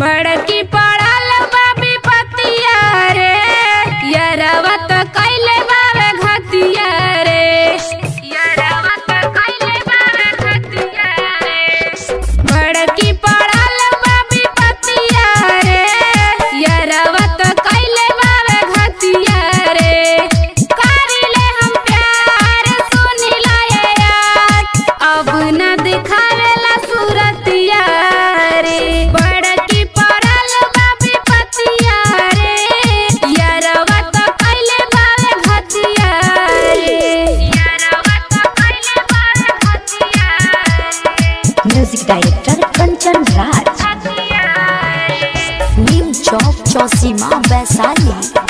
बड़की पड़ल बाबी पतिया रे यरवा त कैले बाबे घतिया रे यरवा त कैले बाबे घतिया रे बड़की पड़ल बाबी पतिया रे यरवा त कैले बाबे घतिया रे करिले हम प्यार सुनिला ये यार अब न दिखावेला सूरतिया रे बड़की पड़ल बाबी पतिया रे यरवा त कैले बाबे घतिया रे यरवा त कैले बाबे घतिया रे म्यूजिक डायरेक्टर कंचन राज घतिया रे नीम चौक चौसीमा वैशाली